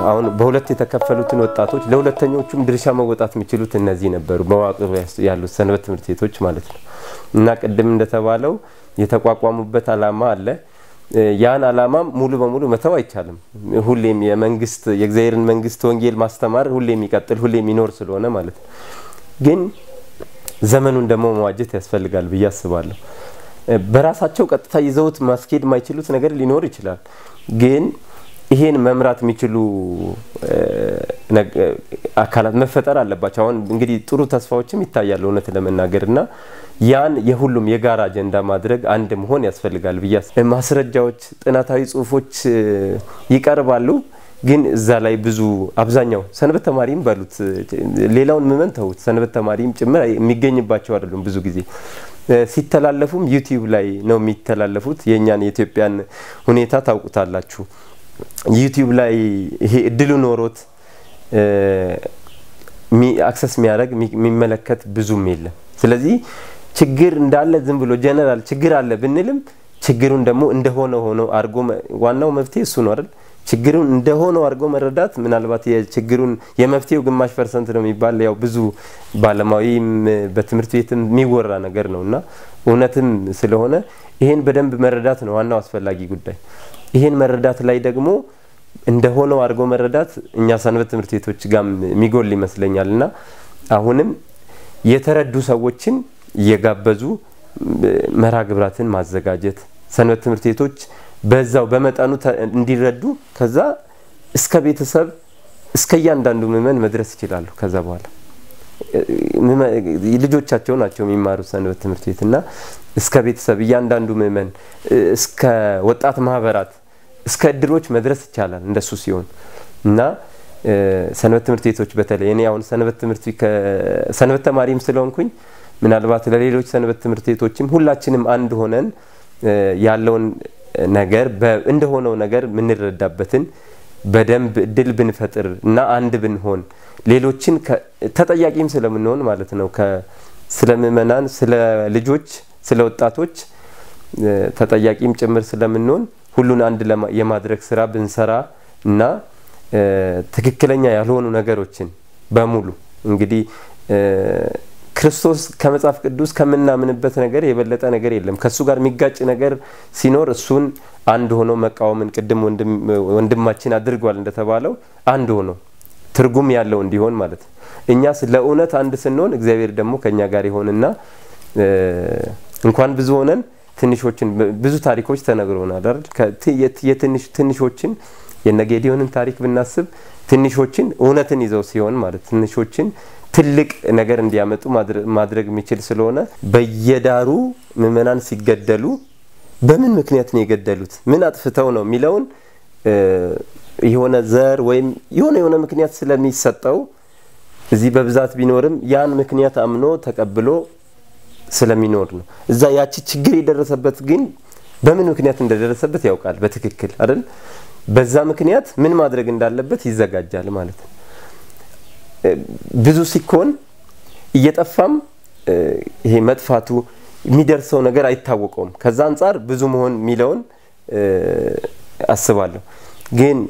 አሁን በሁለት የተከፈሉትን ወጣቶች ለሁለተኞቹም ድርሻ መወጣት የሚችሉት እነዚህ ነበሩ፣ መዋቅር ያሉት ሰንበት ትምህርት ቤቶች ማለት ነው። እና ቅድም እንደተባለው የተቋቋሙበት አላማ አለ። ያን አላማም ሙሉ በሙሉ መተው አይቻልም። ሁሌም የመንግስት የእግዚአብሔርን መንግስት ወንጌል ማስተማር ሁሌ የሚቀጥል ሁሌ የሚኖር ስለሆነ ማለት ነው። ግን ዘመኑን ደግሞ መዋጀት ያስፈልጋል ብዬ አስባለሁ። በራሳቸው ቀጥታ ይዘውት ማስኬድ የማይችሉት ነገር ሊኖር ይችላል። ግን ይሄን መምራት የሚችሉ አካላት መፈጠር አለባቸው። አሁን እንግዲህ ጥሩ ተስፋዎችም ይታያሉ እውነት ለመናገር እና ያን የሁሉም የጋራ አጀንዳ ማድረግ አንድ መሆን ያስፈልጋል ብዬ ማስረጃዎች፣ ጥናታዊ ጽሁፎች ይቀርባሉ። ግን እዛ ላይ ብዙ አብዛኛው ሰንበት ተማሪም በሉት ሌላውን ምመን ተውት፣ ሰንበት ተማሪም ጭምር የሚገኝባቸው አይደሉም። ብዙ ጊዜ ሲተላለፉም ዩቲዩብ ላይ ነው የሚተላለፉት። የእኛን የኢትዮጵያን ሁኔታ ታውቁታላችሁ። ዩቲዩብ ላይ ይሄ እድሉ ኖሮት አክሰስ የሚያደርግ የሚመለከት ብዙም የለም። ስለዚህ ችግር እንዳለ ዝም ብሎ ጀነራል ችግር አለ ብንልም ችግሩን ደግሞ እንደሆነ ሆኖ አድርጎ ዋናው መፍትሄ እሱ ነው አይደል? ችግሩን እንደሆነው አድርጎ መረዳት ምናልባት የችግሩን የመፍትሄው ግማሽ ፐርሰንት ነው የሚባል ያው ብዙ ባለማዊም በትምህርት ቤትም የሚወራ ነገር ነው እና እውነትም ስለሆነ ይሄን በደንብ መረዳት ነው ዋናው አስፈላጊ ጉዳይ። ይሄን መረዳት ላይ ደግሞ እንደሆነው አድርጎ መረዳት እኛ ሰንበት ትምህርት ቤቶች ጋር የሚጎል ይመስለኛል እና አሁንም የተረዱ ሰዎችን እየጋበዙ መርሃ ግብራትን ማዘጋጀት ሰንበት ትምህርት ቤቶች በዛው በመጠኑ እንዲረዱ ከዛ እስከ ቤተሰብ እስከ እያንዳንዱ ምዕመን መድረስ ይችላሉ። ከዛ በኋላ ልጆቻቸው ናቸው የሚማሩት ሰንበት ትምህርት ቤት እና እስከ ቤተሰብ እያንዳንዱ ምዕመን እስከ ወጣት ማህበራት እስከ እድሮች መድረስ ይቻላል እንደሱ ሲሆን እና ሰንበት ትምህርት ቤቶች በተለይ እኔ አሁን ሰንበት ትምህርት ሰንበት ተማሪም ስለሆንኩኝ ምናልባት ለሌሎች ሰንበት ትምህርት ቤቶችም ሁላችንም አንድ ሆነን ያለውን ነገር እንደሆነው ነገር የምንረዳበትን በደንብ እድል ብንፈጥር እና አንድ ብንሆን ሌሎችን ተጠያቂም ስለምንሆን ማለት ነው ስለ ምእመናን፣ ስለ ልጆች፣ ስለ ወጣቶች ተጠያቂም ጭምር ስለምንሆን ሁሉን አንድ የማድረግ ስራ ብንሰራ እና ትክክለኛ ያልሆኑ ነገሮችን በሙሉ እንግዲህ ክርስቶስ ከመጽሐፍ ቅዱስ ከምናምንበት ነገር የበለጠ ነገር የለም። ከእሱ ጋር የሚጋጭ ነገር ሲኖር እሱን አንድ ሆኖ መቃወምን ቅድም ወንድማችን አድርጓል እንደተባለው አንድ ሆኖ ትርጉም ያለው እንዲሆን ማለት ነው። እኛ ለእውነት አንድ ስንሆን እግዚአብሔር ደግሞ ከእኛ ጋር ይሆንና እንኳን ብዙ ሆነን ትንሾችን ብዙ ታሪኮች ተነግሮናል አይደል? ትንሾችን የነጌዲዮንን ታሪክ ብናስብ ትንሾችን እውነትን ይዘው ሲሆን ማለት ትንሾችን ትልቅ ነገር እንዲያመጡ ማድረግ የሚችል ስለሆነ በየዳሩ ምዕመናን ሲገደሉ በምን ምክንያት ነው የገደሉት? ምን አጥፍተው ነው የሚለውን የሆነ ዘር ወይም የሆነ የሆነ ምክንያት ስለሚሰጠው እዚህ በብዛት ቢኖርም ያን ምክንያት አምኖ ተቀብሎ ስለሚኖር ነው። እዛ ያቺ ችግር የደረሰበት ግን በምን ምክንያት እንደደረሰበት ያውቃል በትክክል አይደል? በዛ ምክንያት ምን ማድረግ እንዳለበት ይዘጋጃል ማለት ነው። ብዙ ሲኮን እየጠፋም ይሄ መጥፋቱ የሚደርሰው ነገር አይታወቀውም። ከዛ አንጻር ብዙ መሆን የሚለውን አስባለሁ። ግን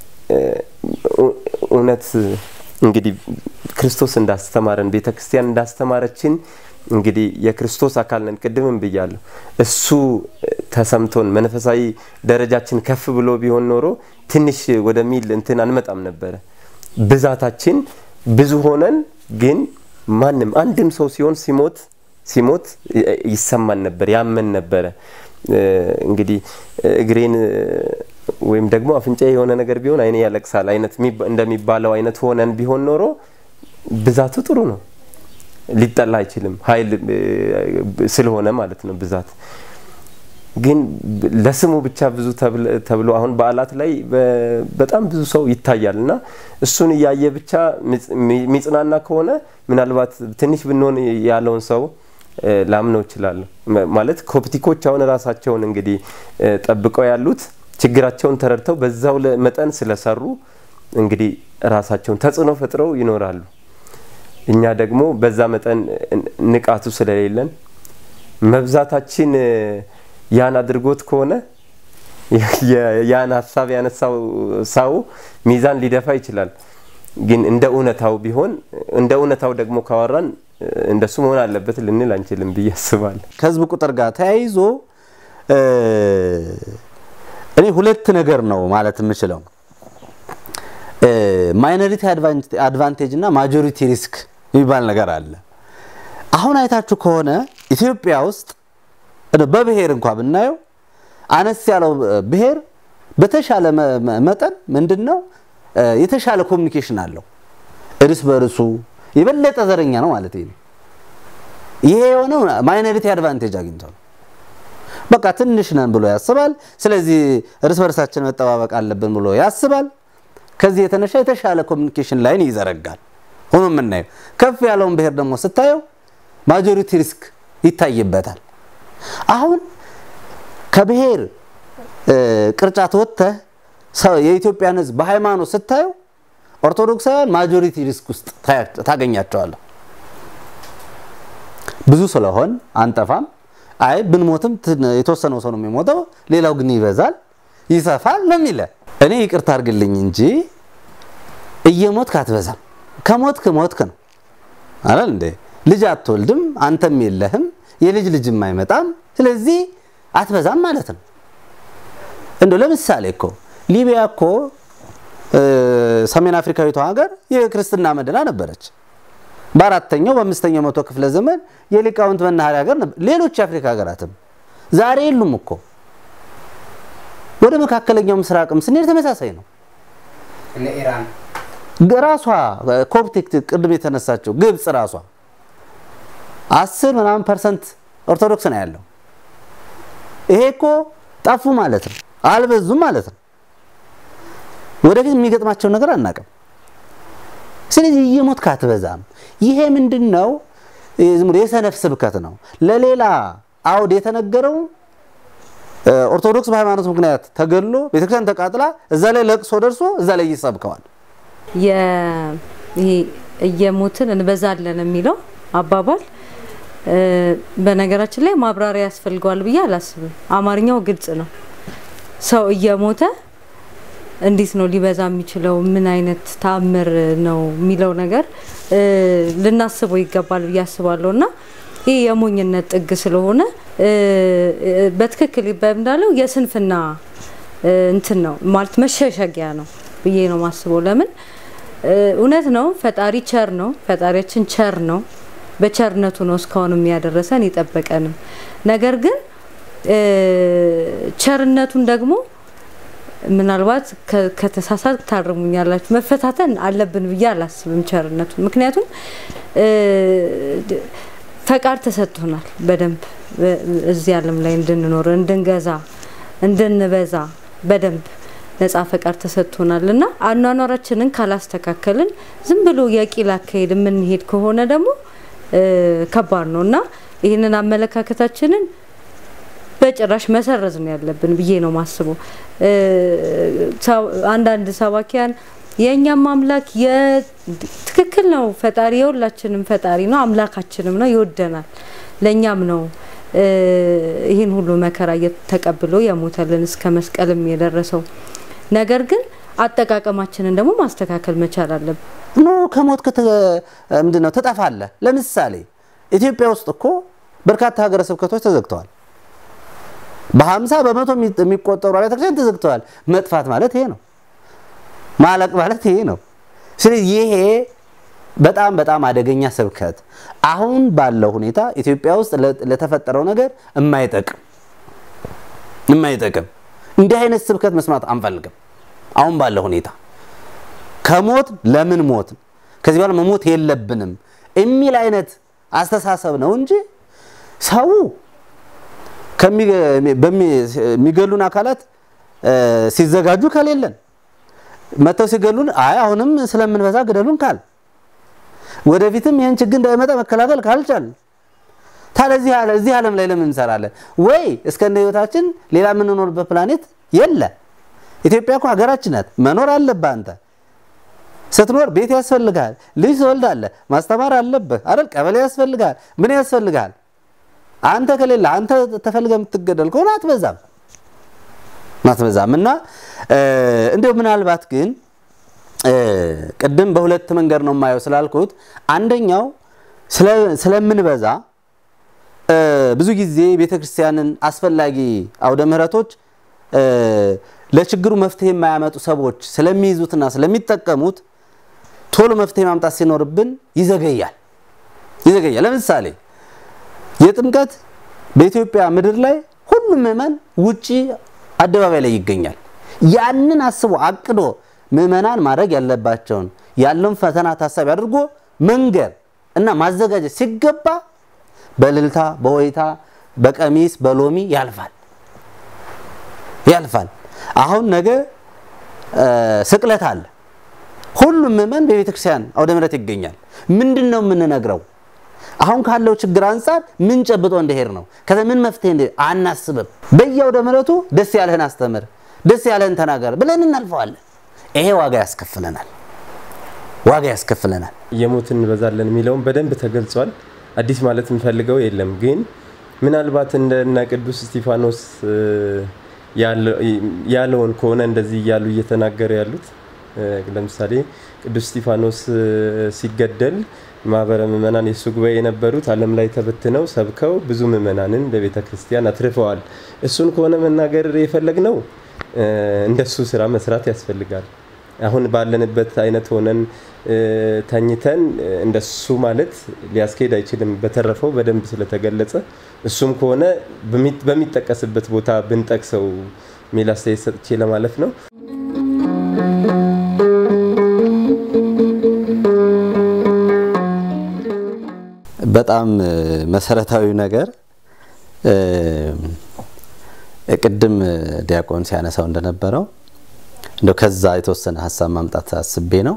እውነት እንግዲህ ክርስቶስ እንዳስተማረን ቤተ ክርስቲያን እንዳስተማረችን እንግዲህ የክርስቶስ አካል ነን። ቅድምም ብያለሁ። እሱ ተሰምቶን መንፈሳዊ ደረጃችን ከፍ ብሎ ቢሆን ኖሮ ትንሽ ወደሚል እንትን አንመጣም ነበረ። ብዛታችን ብዙ ሆነን ግን ማንም አንድም ሰው ሲሆን ሲሞት ሲሞት ይሰማን ነበር፣ ያመን ነበረ። እንግዲህ እግሬን ወይም ደግሞ አፍንጫ የሆነ ነገር ቢሆን አይኔ ያለቅሳል አይነት እንደሚባለው አይነት ሆነን ቢሆን ኖሮ ብዛቱ ጥሩ ነው፣ ሊጠላ አይችልም። ኃይል ስለሆነ ማለት ነው ብዛት ግን ለስሙ ብቻ ብዙ ተብሎ አሁን በዓላት ላይ በጣም ብዙ ሰው ይታያል እና እሱን እያየ ብቻ የሚጽናና ከሆነ ምናልባት ትንሽ ብንሆን ያለውን ሰው ላምነው እችላለሁ። ማለት ኮፕቲኮች አሁን ራሳቸውን እንግዲህ ጠብቀው ያሉት ችግራቸውን ተረድተው በዛው መጠን ስለሰሩ እንግዲህ ራሳቸውን ተጽዕኖ ፈጥረው ይኖራሉ። እኛ ደግሞ በዛ መጠን ንቃቱ ስለሌለን መብዛታችን ያን አድርጎት ከሆነ ያን ሀሳብ ያነሳው ሰው ሚዛን ሊደፋ ይችላል። ግን እንደ እውነታው ቢሆን እንደ እውነታው ደግሞ ካወራን እንደሱ መሆን አለበት ልንል አንችልም ብዬ አስባለሁ። ከህዝብ ቁጥር ጋር ተያይዞ እኔ ሁለት ነገር ነው ማለት የምችለው ማይኖሪቲ አድቫንቴጅ እና ማጆሪቲ ሪስክ የሚባል ነገር አለ። አሁን አይታችሁ ከሆነ ኢትዮጵያ ውስጥ በብሔር እንኳ ብናየው አነስ ያለው ብሔር በተሻለ መጠን ምንድን ነው የተሻለ ኮሚኒኬሽን አለው እርስ በርሱ የበለጠ ዘረኛ ነው ማለት ነው። ይሄ የሆነው ማይኖሪቲ አድቫንቴጅ አግኝቶ ነው። በቃ ትንሽ ነን ብሎ ያስባል። ስለዚህ እርስ በርሳችን መጠባበቅ አለብን ብሎ ያስባል። ከዚህ የተነሳ የተሻለ ኮሚኒኬሽን ላይን ይዘረጋል። ሆኖ የምናየው ከፍ ያለውን ብሔር ደግሞ ስታየው ማጆሪቲ ሪስክ ይታይበታል። አሁን ከብሔር ቅርጫት ወጥተህ የኢትዮጵያን ሕዝብ በሃይማኖት ስታየው ኦርቶዶክሳውያን ማጆሪቲ ሪስክ ውስጥ ታገኛቸዋለህ። ብዙ ስለሆን አንጠፋም። አይ ብንሞትም የተወሰነው ሰው ነው የሚሞተው፣ ሌላው ግን ይበዛል፣ ይሰፋል ነው የሚለ እኔ ይቅርታ አድርግልኝ እንጂ እየሞትክ አትበዛም። ከሞትክ ሞትክ ነው አይደል እንዴ? ልጅ አትወልድም፣ አንተም የለህም፣ የልጅ ልጅም አይመጣም። ስለዚህ አትበዛም ማለት ነው። እንዶ ለምሳሌ እኮ ሊቢያ እኮ ሰሜን አፍሪካዊቷ ሀገር የክርስትና መዲና ነበረች። በአራተኛው በአምስተኛው መቶ ክፍለ ዘመን የሊቃውንት መናኸሪያ ሀገር ነበር። ሌሎች የአፍሪካ ሀገራትም ዛሬ የሉም እኮ። ወደ መካከለኛው ምስራቅም ስንሄድ ተመሳሳይ ነው። ራሷ ኮፕቲክ ቅድም የተነሳችው ግብፅ ራሷ አስር ምናምን ፐርሰንት ኦርቶዶክስ ነው ያለው። ይሄ እኮ ጠፉ ማለት ነው፣ አልበዙም ማለት ነው። ወደፊት የሚገጥማቸውን ነገር አናውቅም። ስለዚህ እየሞትክ አትበዛም። ይሄ ምንድን ነው? የሰነፍ ስብከት ነው። ለሌላ አውድ የተነገረው ኦርቶዶክስ በሃይማኖት ምክንያት ተገሎ ቤተክርስቲያን ተቃጥላ እዛ ላይ ለቅሶ ደርሶ እዛ ላይ ይሰብከዋል። ይሄ እየሞትን እንበዛለን የሚለው አባባል በነገራችን ላይ ማብራሪያ ያስፈልገዋል ብዬ አላስብም። አማርኛው ግልጽ ነው። ሰው እየሞተ እንዴት ነው ሊበዛ የሚችለው? ምን አይነት ተአምር ነው የሚለው ነገር ልናስበው ይገባል ብዬ አስባለሁ። እና ይህ የሞኝነት ጥግ ስለሆነ በትክክል ይባል እንዳለው የስንፍና እንትን ነው ማለት መሸሸጊያ ነው ብዬ ነው ማስበው። ለምን እውነት ነው ፈጣሪ ቸር ነው፣ ፈጣሪያችን ቸር ነው። በቸርነቱ ነው እስካሁን የሚያደረሰን የጠበቀንም። ነገር ግን ቸርነቱን ደግሞ ምናልባት ከተሳሳት ታርሙኛላችሁ መፈታተን አለብን ብዬ አላስብም ቸርነቱን። ምክንያቱም ፈቃድ ተሰጥቶናል በደንብ እዚህ ዓለም ላይ እንድንኖር፣ እንድንገዛ፣ እንድንበዛ በደንብ ነጻ ፈቃድ ተሰጥቶናል እና አኗኗራችንን ካላስተካከልን ዝም ብሎ የቂል አካሄድ የምንሄድ ከሆነ ደግሞ ከባድ ነው እና ይህንን አመለካከታችንን በጭራሽ መሰረዝ ነው ያለብን ብዬ ነው ማስበው። አንዳንድ ሰባኪያን የእኛም አምላክ ትክክል ነው፣ ፈጣሪ የሁላችንም ፈጣሪ ነው፣ አምላካችንም ነው፣ ይወደናል፣ ለእኛም ነው ይህን ሁሉ መከራ ተቀብሎ የሞተልን እስከ መስቀልም የደረሰው። ነገር ግን አጠቃቀማችንን ደግሞ ማስተካከል መቻል አለብን። ኖ ከሞት ምንድን ነው ትጠፋለህ። ለምሳሌ ኢትዮጵያ ውስጥ እኮ በርካታ ሀገረ ስብከቶች ተዘግተዋል። በሀምሳ በመቶ የሚቆጠሩ አብያተ ክርስቲያን ተዘግተዋል። መጥፋት ማለት ይሄ ነው። ማለቅ ማለት ይሄ ነው። ስለዚህ ይሄ በጣም በጣም አደገኛ ስብከት አሁን ባለው ሁኔታ ኢትዮጵያ ውስጥ ለተፈጠረው ነገር የማይጠቅም የማይጠቅም እንዲህ አይነት ስብከት መስማት አንፈልግም። አሁን ባለው ሁኔታ ከሞት ለምን ሞት ከዚህ በኋላ መሞት የለብንም የሚል አይነት አስተሳሰብ ነው እንጂ ሰው የሚገሉን አካላት ሲዘጋጁ ከሌለን መጥተው ሲገሉን አይ አሁንም ስለምንበዛ ግደሉን ካል ወደፊትም ይህን ችግር እንዳይመጣ መከላከል ካልቻል ታዲያ እዚህ ዓለም ላይ ለምን እንሰራለን? ወይ እስከነ ህይወታችን ሌላ የምንኖርበት ፕላኔት የለ። ኢትዮጵያ እኮ ሀገራችን ናት። መኖር አለብህ አንተ ስትኖር ቤት ያስፈልጋል፣ ልጅ ትወልዳለህ፣ ማስተማር አለብህ አይደል? ቀበሌ ያስፈልጋል፣ ምን ያስፈልጋል? አንተ ከሌለ አንተ ተፈልገ የምትገደል ከሆነ አትበዛም። ማትበዛም እና እንደው ምናልባት ግን ቅድም በሁለት መንገድ ነው የማየው ስላልኩት አንደኛው ስለምንበዛ ብዙ ጊዜ ቤተክርስቲያንን አስፈላጊ አውደ ምሕረቶች ለችግሩ መፍትሄ የማያመጡ ሰዎች ስለሚይዙትና ስለሚጠቀሙት ቶሎ መፍትሄ ማምጣት ሲኖርብን ይዘገያል ይዘገያል። ለምሳሌ የጥምቀት በኢትዮጵያ ምድር ላይ ሁሉም ምዕመን ውጪ አደባባይ ላይ ይገኛል። ያንን አስቦ አቅዶ ምዕመናን ማድረግ ያለባቸውን ያለውን ፈተና ታሳቢ አድርጎ መንገር እና ማዘጋጀት ሲገባ በእልልታ በሆይታ በቀሚስ በሎሚ ያልፋል ያልፋል። አሁን ነገ ስቅለት አለ። ሁሉም ምዕመን በቤተ ክርስቲያን አውደ ምሕረት ይገኛል። ምንድን ነው የምንነግረው? አሁን ካለው ችግር አንጻር ምን ጨብጦ እንደሄድ ነው። ከዛ ምን መፍትሄ እንደ አናስብም። በየአውደ ምሕረቱ ደስ ያለህን አስተምር፣ ደስ ያለህን ተናገር ብለን እናልፈዋለን። ይሄ ዋጋ ያስከፍለናል፣ ዋጋ ያስከፍለናል። የሞትን እንበዛለን የሚለውን በደንብ ተገልጿል። አዲስ ማለት የምፈልገው የለም። ግን ምናልባት እንደነ ቅዱስ እስጢፋኖስ ያለውን ከሆነ እንደዚህ እያሉ እየተናገሩ ያሉት ለምሳሌ ቅዱስ እስጢፋኖስ ሲገደል ማህበረ ምእመናን የእሱ ጉባኤ የነበሩት ዓለም ላይ ተበትነው ሰብከው ብዙ ምእመናንን ለቤተ ክርስቲያን አትርፈዋል። እሱን ከሆነ መናገር የፈለግነው እንደሱ ስራ መስራት ያስፈልጋል። አሁን ባለንበት አይነት ሆነን ተኝተን እንደሱ ማለት ሊያስኬድ አይችልም። በተረፈው በደንብ ስለተገለጸ እሱም ከሆነ በሚጠቀስበት ቦታ ብንጠቅሰው የሚል አስተያየት ሰጥቼ ለማለፍ ነው። በጣም መሰረታዊ ነገር ቅድም ዲያቆን ሲያነሳው እንደነበረው እንደው ከዛ የተወሰነ ሀሳብ ማምጣት አስቤ ነው።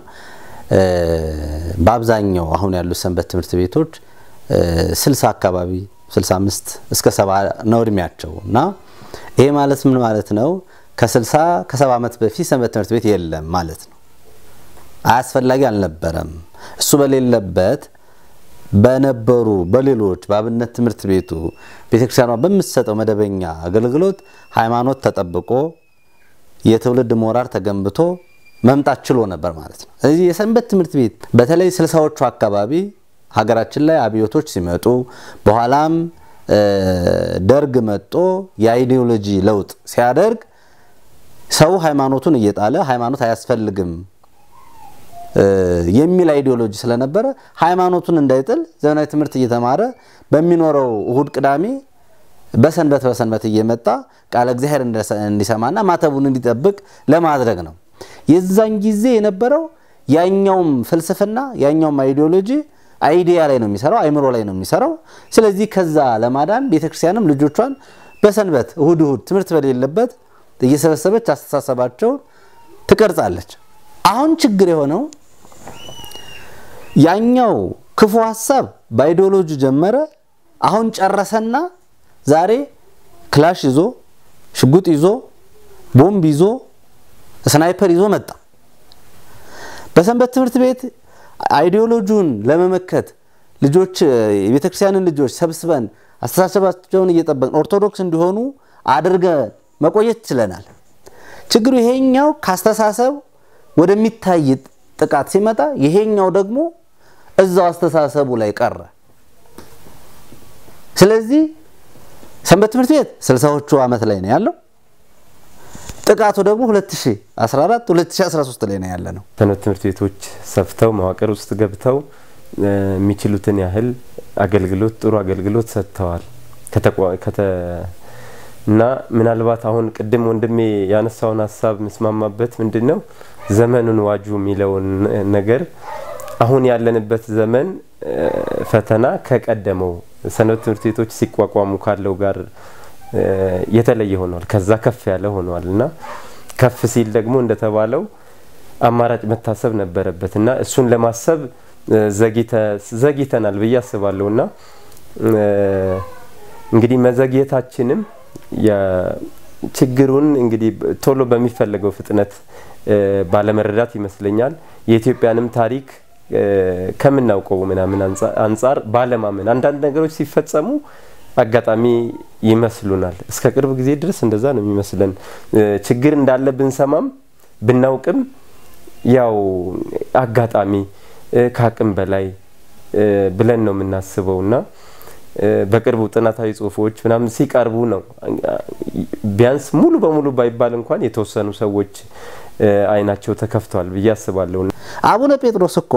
በአብዛኛው አሁን ያሉ ሰንበት ትምህርት ቤቶች ስልሳ አካባቢ 65 እስከ ሰባ ነው እድሜያቸው እና ይሄ ማለት ምን ማለት ነው? ከ60 ከሰባ ዓመት በፊት ሰንበት ትምህርት ቤት የለም ማለት ነው። አያስፈላጊ አልነበረም። እሱ በሌለበት በነበሩ በሌሎች በአብነት ትምህርት ቤቱ ቤተክርስቲያኗ በምትሰጠው መደበኛ አገልግሎት ሃይማኖት ተጠብቆ የትውልድ ሞራር ተገንብቶ መምጣት ችሎ ነበር ማለት ነው። ስለዚህ የሰንበት ትምህርት ቤት በተለይ ስልሳዎቹ አካባቢ ሀገራችን ላይ አብዮቶች ሲመጡ በኋላም ደርግ መጦ የአይዲዮሎጂ ለውጥ ሲያደርግ ሰው ሃይማኖቱን እየጣለ ሃይማኖት አያስፈልግም የሚል አይዲዮሎጂ ስለነበረ ሃይማኖቱን እንዳይጥል ዘመናዊ ትምህርት እየተማረ በሚኖረው እሁድ ቅዳሜ በሰንበት በሰንበት እየመጣ ቃለ እግዚአብሔር እንዲሰማና ማተቡን እንዲጠብቅ ለማድረግ ነው። የዛን ጊዜ የነበረው ያኛውም ፍልስፍና ያኛውም አይዲዮሎጂ አይዲያ ላይ ነው የሚሰራው፣ አይምሮ ላይ ነው የሚሰራው። ስለዚህ ከዛ ለማዳን ቤተክርስቲያንም ልጆቿን በሰንበት እሁድ እሁድ ትምህርት በሌለበት እየሰበሰበች አስተሳሰባቸውን ትቀርጻለች። አሁን ችግር የሆነው ያኛው ክፉ ሀሳብ በአይዲዮሎጂ ጀመረ። አሁን ጨረሰና ዛሬ ክላሽ ይዞ ሽጉጥ ይዞ ቦምብ ይዞ ስናይፐር ይዞ መጣ። በሰንበት ትምህርት ቤት አይዲዮሎጂውን ለመመከት ልጆች የቤተክርስቲያንን ልጆች ሰብስበን አስተሳሰባቸውን እየጠበቅን ኦርቶዶክስ እንዲሆኑ አድርገን መቆየት ችለናል። ችግሩ ይሄኛው ካስተሳሰብ ወደሚታይ ጥቃት ሲመጣ ይሄኛው ደግሞ እዛው አስተሳሰቡ ላይ ቀረ። ስለዚህ ሰንበት ትምህርት ቤት ስልሳዎቹ ዓመት ላይ ነው ያለው። ጥቃቱ ደግሞ 2014 2013 ላይ ነው ያለ ነው። ሰንበት ትምህርት ቤቶች ሰፍተው መዋቅር ውስጥ ገብተው የሚችሉትን ያህል አገልግሎት ጥሩ አገልግሎት ሰጥተዋል። እና ምናልባት አሁን ቅድም ወንድሜ ያነሳውን ሀሳብ ምስማማበት ምንድን ነው ዘመኑን ዋጁ የሚለውን ነገር አሁን ያለንበት ዘመን ፈተና ከቀደመው ሰንበት ትምህርት ቤቶች ሲቋቋሙ ካለው ጋር የተለየ ሆኗል። ከዛ ከፍ ያለ ሆኗል እና ከፍ ሲል ደግሞ እንደተባለው አማራጭ መታሰብ ነበረበት እና እሱን ለማሰብ ዘግይተናል ብዬ አስባለሁ እና እንግዲህ መዘግየታችንም ችግሩን እንግዲህ ቶሎ በሚፈለገው ፍጥነት ባለመረዳት ይመስለኛል የኢትዮጵያንም ታሪክ ከምናውቀው ምናምን አንጻር ባለማመን አንዳንድ ነገሮች ሲፈጸሙ አጋጣሚ ይመስሉናል። እስከ ቅርብ ጊዜ ድረስ እንደዛ ነው የሚመስለን። ችግር እንዳለ ብንሰማም ብናውቅም ያው አጋጣሚ ከአቅም በላይ ብለን ነው የምናስበው እና በቅርቡ ጥናታዊ ጽሁፎች ምናምን ሲቀርቡ ነው ቢያንስ ሙሉ በሙሉ ባይባል እንኳን የተወሰኑ ሰዎች አይናቸው ተከፍተዋል ብዬ አስባለሁ። አቡነ ጴጥሮስ እኮ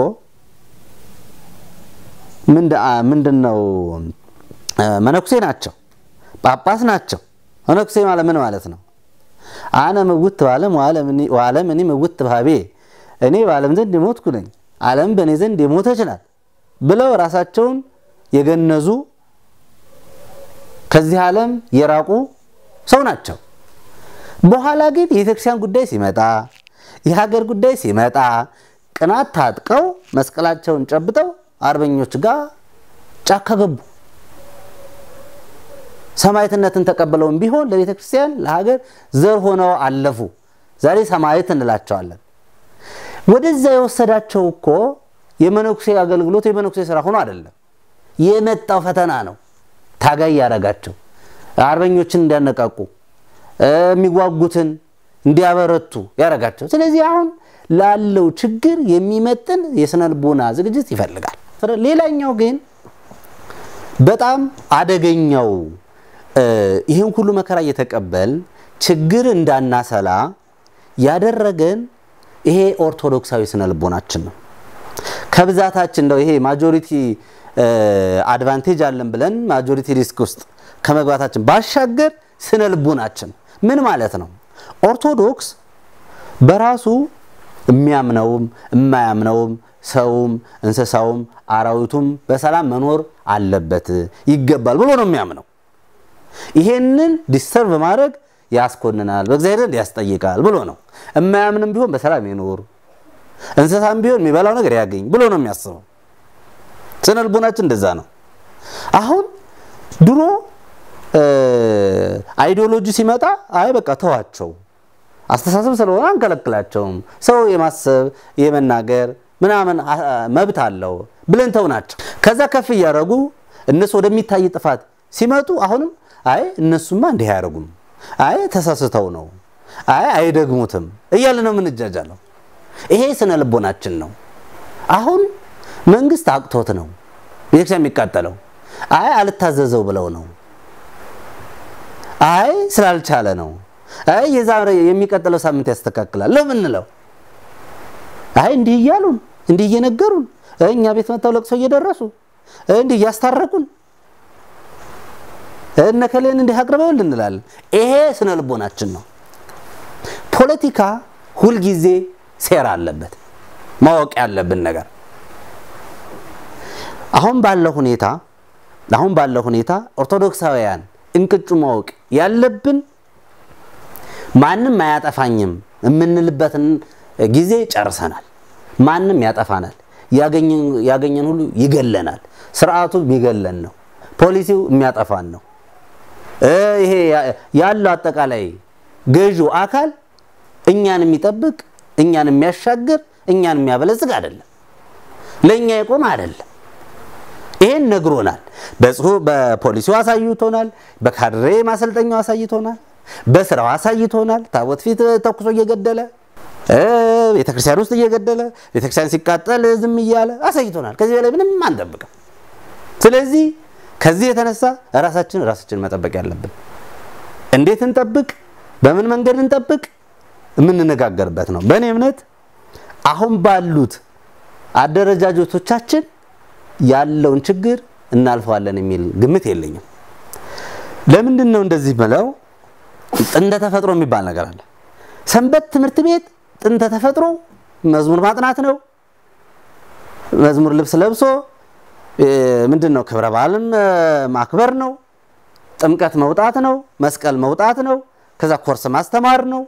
ምንድን ነው መነኩሴ ናቸው፣ ጳጳስ ናቸው። መነኩሴ ማለት ምን ማለት ነው? አነ ምውት በዓለም ወዓለም እኔ ምውት በሀቤ እኔ በዓለም ዘንድ የሞትኩ ነኝ፣ ዓለም በእኔ ዘንድ የሞተች ናት ብለው ራሳቸውን የገነዙ ከዚህ ዓለም የራቁ ሰው ናቸው። በኋላ ግን የቤተክርስቲያን ጉዳይ ሲመጣ፣ የሀገር ጉዳይ ሲመጣ ቅናት ታጥቀው መስቀላቸውን ጨብጠው አርበኞች ጋር ጫካ ገቡ። ሰማዕትነትን ተቀብለውም ቢሆን ለቤተ ክርስቲያን ለሀገር ዘር ሆነው አለፉ። ዛሬ ሰማዕት እንላቸዋለን። ወደዛ የወሰዳቸው እኮ የመነኩሴ አገልግሎት የመነኩሴ ስራ ሆኖ አይደለም፣ የመጣው ፈተና ነው። ታጋይ ያደረጋቸው አርበኞችን እንዲያነቃቁ የሚዋጉትን እንዲያበረቱ ያደረጋቸው። ስለዚህ አሁን ላለው ችግር የሚመጥን የስነ ልቦና ዝግጅት ይፈልጋል። ሌላኛው ግን በጣም አደገኛው ይህን ሁሉ መከራ እየተቀበል ችግር እንዳናሰላ ያደረገን ይሄ ኦርቶዶክሳዊ ስነ ልቦናችን ነው። ከብዛታችን እንደው ይሄ ማጆሪቲ አድቫንቴጅ አለን ብለን ማጆሪቲ ሪስክ ውስጥ ከመግባታችን ባሻገር ስነ ልቦናችን ምን ማለት ነው? ኦርቶዶክስ በራሱ የሚያምነውም የማያምነውም ሰውም እንስሳውም አራዊቱም በሰላም መኖር አለበት ይገባል ብሎ ነው የሚያምነው። ይሄንን ዲስተርቭ ማድረግ ያስኮንናል፣ በእግዚአብሔር ዘንድ ያስጠይቃል ብሎ ነው። የማያምንም ቢሆን በሰላም ይኖር፣ እንስሳም ቢሆን የሚበላው ነገር ያገኝ ብሎ ነው የሚያስበው። ስነ ልቦናችን እንደዛ ነው። አሁን ድሮ አይዲዮሎጂ ሲመጣ አይ በቃ ተዋቸው፣ አስተሳሰብ ስለሆነ አንከለክላቸውም፣ ሰው የማሰብ የመናገር ምናምን መብት አለው ብለን ተው ናቸው። ከዛ ከፍ እያደረጉ እነሱ ወደሚታይ ጥፋት ሲመጡ አሁንም አይ እነሱማ እንዲህ አያደርጉም፣ አይ ተሳስተው ነው፣ አይ አይደግሙትም እያለ ነው የምንጃጃለው። ይሄ ስነ ልቦናችን ነው። አሁን መንግስት አቅቶት ነው ቤተክርስቲያን የሚቃጠለው፣ አይ አልታዘዘው ብለው ነው፣ አይ ስላልቻለ ነው፣ አይ የዛሬ የሚቀጥለው ሳምንት ያስተካክላል ለምንለው አይ እንዲህ እያሉን እንዲህ እየነገሩን እኛ ቤት መጥተው ለቅሶ እየደረሱ እንዲህ እያስታረቁን እነከሌን እንዲህ አቅርበውል እንላለን። ይሄ ስነ ልቦናችን ነው። ፖለቲካ ሁልጊዜ ሴራ አለበት። ማወቅ ያለብን ነገር አሁን ባለው ሁኔታ አሁን ባለው ሁኔታ ኦርቶዶክሳውያን እንቅጩ ማወቅ ያለብን ማንም አያጠፋኝም የምንልበትን ጊዜ ጨርሰናል። ማንም ያጠፋናል፣ ያገኘን ሁሉ ይገለናል። ስርዓቱ የሚገለን ነው። ፖሊሲው የሚያጠፋን ነው። ይሄ ያለው አጠቃላይ ገዢው አካል እኛን የሚጠብቅ እኛን የሚያሻግር እኛን የሚያበለጽግ አይደለም። ለእኛ የቆመ አይደለም። ይሄን ነግሮናል። በጽሁፍ በፖሊሲው አሳይቶናል። በካድሬ ማሰልጠኛው አሳይቶናል። በስራው አሳይቶናል። ታቦት ፊት ተኩሶ እየገደለ ቤተክርስቲያን ውስጥ እየገደለ ቤተክርስቲያን ሲቃጠል ዝም እያለ አሳይቶናል። ከዚህ በላይ ምንም አንጠብቅም። ስለዚህ ከዚህ የተነሳ ራሳችን ራሳችን መጠበቅ ያለብን እንዴት እንጠብቅ፣ በምን መንገድ እንጠብቅ የምንነጋገርበት ነው። በእኔ እምነት አሁን ባሉት አደረጃጀቶቻችን ያለውን ችግር እናልፈዋለን የሚል ግምት የለኝም። ለምንድን ነው እንደዚህ ብለው ጥንተ ተፈጥሮ የሚባል ነገር አለ። ሰንበት ትምህርት ቤት ጥንተ ተፈጥሮ መዝሙር ማጥናት ነው። መዝሙር ልብስ ለብሶ ምንድን ነው ክብረ በዓልን ማክበር ነው። ጥምቀት መውጣት ነው። መስቀል መውጣት ነው። ከዛ ኮርስ ማስተማር ነው።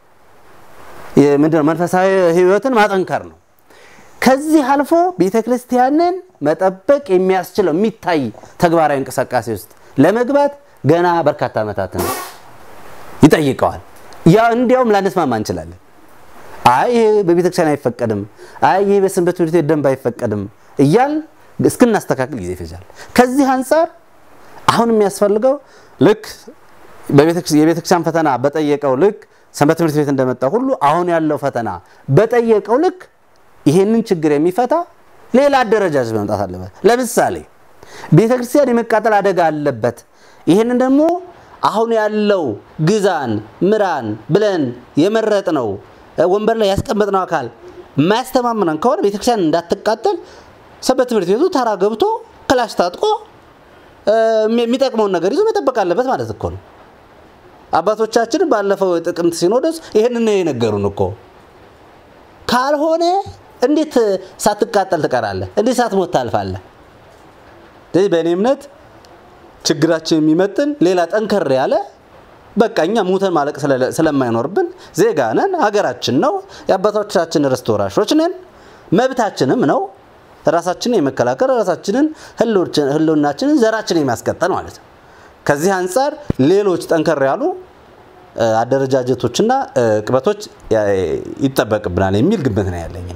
ምንድነው መንፈሳዊ ሕይወትን ማጠንከር ነው። ከዚህ አልፎ ቤተ ክርስቲያንን መጠበቅ የሚያስችለው የሚታይ ተግባራዊ እንቅስቃሴ ውስጥ ለመግባት ገና በርካታ ዓመታትን ይጠይቀዋል። ያ እንዲያውም ላንስማማ እንችላለን። አይ ይሄ በቤተ ክርስቲያን አይፈቀድም፣ አይ ይሄ በሰንበት ትምህርት ቤት ደንብ አይፈቀድም እያል እስክናስተካክል ጊዜ ይፈጃል። ከዚህ አንጻር አሁን የሚያስፈልገው ልክ የቤተክርስቲያን ፈተና በጠየቀው ልክ ሰንበት ትምህርት ቤት እንደመጣ ሁሉ አሁን ያለው ፈተና በጠየቀው ልክ ይሄንን ችግር የሚፈታ ሌላ አደረጃጀት መምጣት አለበት። ለምሳሌ ቤተክርስቲያን የመቃጠል አደጋ አለበት። ይህንን ደግሞ አሁን ያለው ግዛን ምራን ብለን የመረጥ ነው ወንበር ላይ ያስቀመጥነው አካል የማያስተማምነን ከሆነ ቤተክርስቲያን እንዳትቃጠል ሰንበት ትምህርት ቤቱ ተራ ገብቶ ክላሽ ታጥቆ የሚጠቅመውን ነገር ይዞ መጠበቅ አለበት ማለት እኮ ነው። አባቶቻችን ባለፈው ጥቅምት ሲኖዶስ ይህንን የነገሩን እኮ ካልሆነ እንዴት ሳትቃጠል ትቀራለህ? እንዴት ሳትሞት ታልፋለህ? ስለዚህ በእኔ እምነት ችግራችን የሚመጥን ሌላ ጠንከር ያለ በቃ እኛ ሙተን ማለቅ ስለማይኖርብን ዜጋ ነን፣ ሀገራችን ነው፣ የአባቶቻችን ርስት ወራሾች ነን፣ መብታችንም ነው ራሳችንን የመከላከል ራሳችንን ህልውናችንን ዘራችንን የሚያስቀጠል ማለት ነው። ከዚህ አንጻር ሌሎች ጠንከር ያሉ አደረጃጀቶችና ቅበቶች ይጠበቅብናል የሚል ግምት ነው ያለኝ።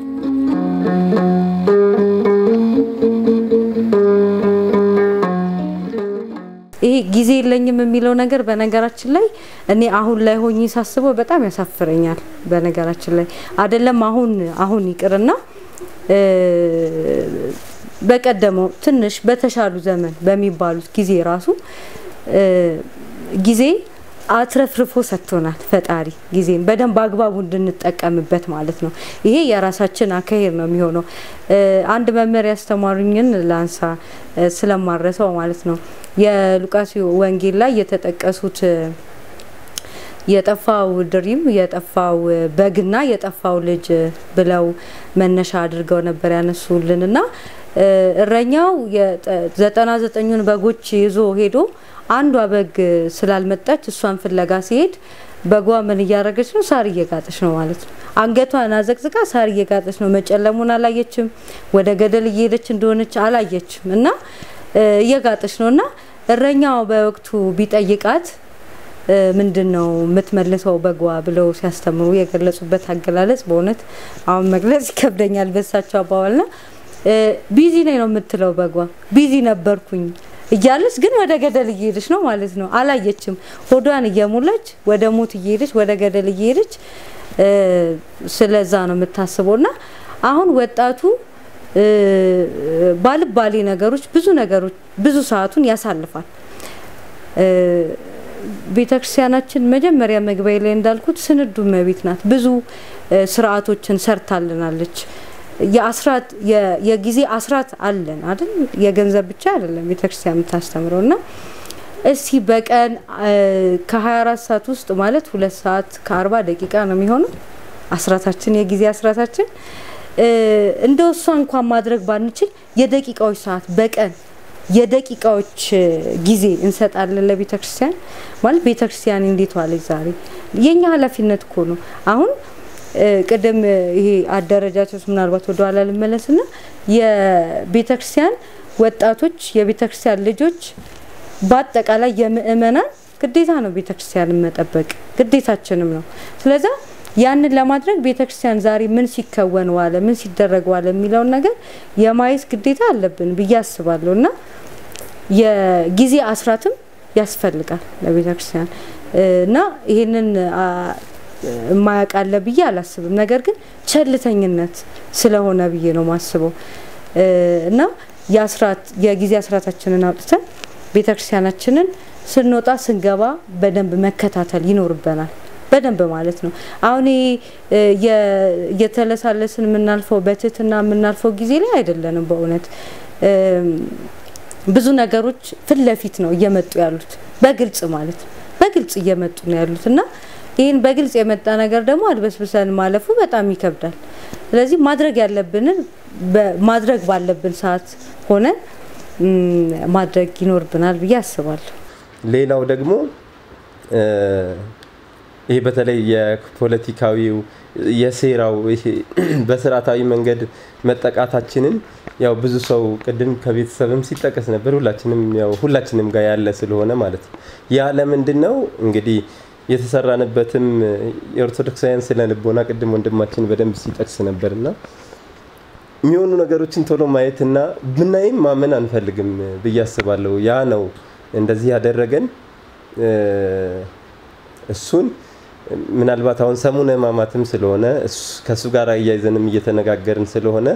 ይሄ ጊዜ የለኝም የሚለው ነገር በነገራችን ላይ እኔ አሁን ላይ ሆኜ ሳስበው በጣም ያሳፍረኛል። በነገራችን ላይ አይደለም አሁን አሁን ይቅርና በቀደመው ትንሽ በተሻሉ ዘመን በሚባሉት ጊዜ ራሱ ጊዜ አትረፍርፎ ሰጥቶናል ፈጣሪ ጊዜን በደንብ አግባቡ እንድንጠቀምበት ማለት ነው። ይሄ የራሳችን አካሄድ ነው የሚሆነው። አንድ መምህር ያስተማሩኝን ላንሳ ስለማረሰው ማለት ነው። የሉቃስ ወንጌል ላይ የተጠቀሱት የጠፋው ድሪም የጠፋው በግና የጠፋው ልጅ ብለው መነሻ አድርገው ነበር ያነሱልን እና እረኛው ዘጠና ዘጠኙን በጎች ይዞ ሄዶ አንዷ በግ ስላልመጣች እሷን ፍለጋ ሲሄድ በጓ ምን እያደረገች ነው? ሳር እየጋጠች ነው ማለት ነው። አንገቷን አዘቅዝቃ ሳር እየጋጠች ነው። መጨለሙን አላየችም። ወደ ገደል እየሄደች እንደሆነች አላየችም እና እየጋጠች ነው እና እረኛው በወቅቱ ቢጠይቃት ምንድን ነው የምትመልሰው በጓ ብለው ሲያስተምሩ የገለጹበት አገላለጽ በእውነት አሁን መግለጽ ይከብደኛል በሳቸው አባባልና ቢዚ ነኝ ነው የምትለው በጓ ቢዚ ነበርኩኝ እያለች ግን ወደ ገደል እየሄደች ነው ማለት ነው። አላየችም። ሆዷን እየሞላች ወደ ሞት እየሄደች ወደ ገደል እየሄደች ስለዛ ነው የምታስበው እና አሁን ወጣቱ ባልባሌ ነገሮች ብዙ ነገሮች ብዙ ሰዓቱን ያሳልፋል። ቤተክርስቲያናችን መጀመሪያ መግቢያ ላይ እንዳልኩት ስንዱ እመቤት ናት። ብዙ ስርዓቶችን ሰርታልናለች። የአስራት የጊዜ አስራት አለን አይደል? የገንዘብ ብቻ አይደለም ቤተክርስቲያን የምታስተምረው እና እስቲ በቀን ከ24 ሰዓት ውስጥ ማለት ሁለት ሰዓት ከ40 ደቂቃ ነው የሚሆነው አስራታችን የጊዜ አስራታችን እንደው እሷ እንኳን ማድረግ ባንችል የደቂቃዎች ሰዓት በቀን የደቂቃዎች ጊዜ እንሰጣለን ለቤተ ክርስቲያን። ማለት ቤተ ክርስቲያን እንዴት ዋለች ዛሬ? የኛ ኃላፊነት እኮ ነው። አሁን ቅድም ይሄ አደረጃጀት ምናልባት ወደ ኋላ ልመለስና የቤተ ክርስቲያን ወጣቶች፣ የቤተ ክርስቲያን ልጆች፣ በአጠቃላይ የምእመናን ግዴታ ነው ቤተ ክርስቲያንን መጠበቅ ግዴታችንም ነው። ስለዛ ያንን ለማድረግ ቤተክርስቲያን ዛሬ ምን ሲከወን ዋለ፣ ምን ሲደረግ ዋለ የሚለውን ነገር የማየት ግዴታ አለብን ብዬ አስባለሁ እና የጊዜ አስራትም ያስፈልጋል ለቤተክርስቲያን እና ይህንን የማያውቃለ ብዬ አላስብም። ነገር ግን ቸልተኝነት ስለሆነ ብዬ ነው ማስበው እና የአስራት የጊዜ አስራታችንን አውጥተን ቤተክርስቲያናችንን ስንወጣ ስንገባ በደንብ መከታተል ይኖርበናል። በደንብ ማለት ነው። አሁን እየተለሳለስን የምናልፈው በትህትና የምናልፈው ጊዜ ላይ አይደለንም። በእውነት ብዙ ነገሮች ፊት ለፊት ነው እየመጡ ያሉት፣ በግልጽ ማለት ነው። በግልጽ እየመጡ ነው ያሉት እና ይህን በግልጽ የመጣ ነገር ደግሞ አድበስብሰን ማለፉ በጣም ይከብዳል። ስለዚህ ማድረግ ያለብንን ማድረግ ባለብን ሰዓት ሆነን ማድረግ ይኖርብናል ብዬ አስባለሁ። ሌላው ደግሞ ይሄ በተለይ የፖለቲካዊው የሴራው ይሄ በስርዓታዊ መንገድ መጠቃታችንን ያው ብዙ ሰው ቅድም ከቤተሰብም ሲጠቀስ ነበር። ሁላችንም ያው ሁላችንም ጋር ያለ ስለሆነ ማለት ነው። ያ ለምንድን ነው እንግዲህ የተሰራንበትም የኦርቶዶክሳውያን ስነ ልቦና ቅድም ወንድማችን በደንብ ሲጠቅስ ነበርና የሚሆኑ ነገሮችን ቶሎ ማየትና ብናይም ማመን አንፈልግም ብዬ አስባለሁ። ያ ነው እንደዚህ ያደረገን። እሱን ምናልባት አሁን ሰሙነ ሕማማትም ስለሆነ ከእሱ ጋር እያይዘንም እየተነጋገርን ስለሆነ